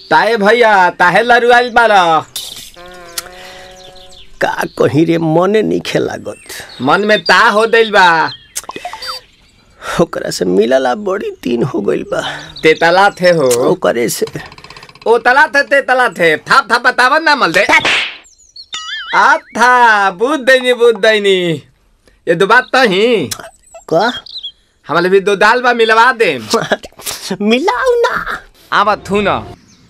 ताए भैया ताहे लरुआल बारा का कहीं रे मने नहीं लागत मन में ता हो दिल बा ओकरा से मिलला बड़ी दिन हो गइल बा ते तला थे हो ओकरे से ओ तला थे ते तला थे थाप थाप बतावन ना मल दे आ था बुद्ध दैनी बुद्ध दैनी ये दो बात तो ही का हमारे भी दो दाल बा मिलवा दे मिलाऊ ना आवा थू ना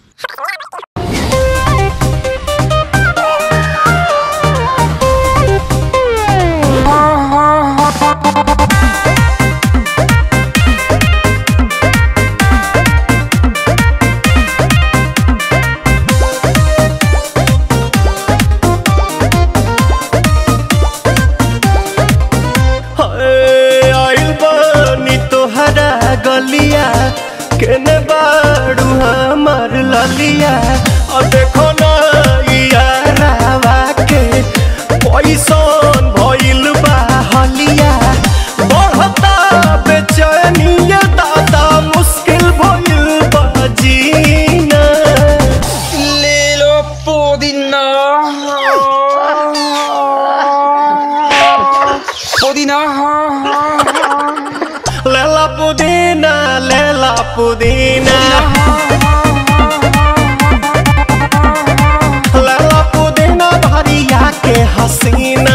हाय, आइल बानी तोहरा गलिया केने बाड़ू हमार ललिया और देखो ना यारावा के पैसन भइल बा हलिया बढ़ता बेचैनिया दादा मुश्किल भइल बा जीना ले लो पुदीना पुदीना लेला पुदीना लेला पुदीना लेला पुदीना भरिया के हसीना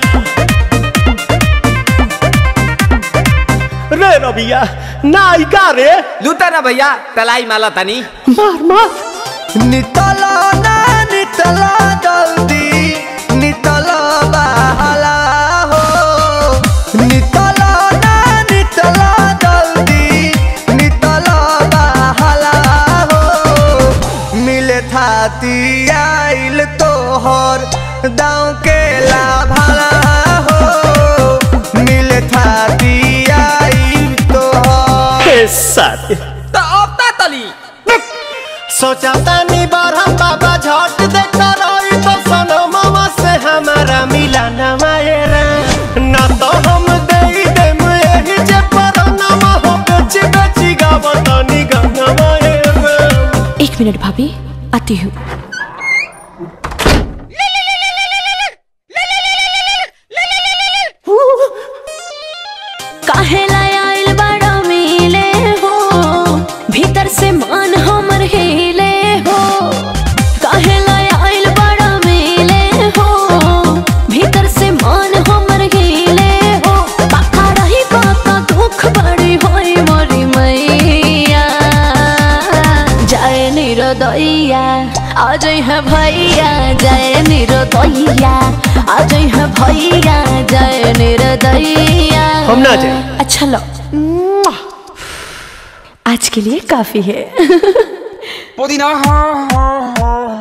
रे रबिया नायिका रे लूटा ना भैया तलाई माला तनी मार मार नितला ना नितला जल्दी नितला बहला हो नितला ना नितला जल्दी नितला बहला हो मिले थाती आइल तोहर दाँव के लाभला हो मिले थाती आइल तोहर साथी तो अब ता तली सोचा तानी बारहम बाबा झट देखता रही तो सनो मामा से हमारा मिला न मायरा ना तो हम दे देम यही जे पर नामा हो बेची बेची गावतानी गंगा मायरा एक मिनट भाभी आती हूँ काहेला आइल बड़ा मिले हो भीतर से मान हमर हिले हो काहेला आइल बड़ा मिले हो भीतर से मान हमर हिले हो बाका रही बाका दुख बड़ी होई मोरी मैया जय निरोदैया आज है भैया जय निरोदैया आज है भैया जय निरोदैया हम ना जाए अच्छा लो आज के लिए काफी है पुदीना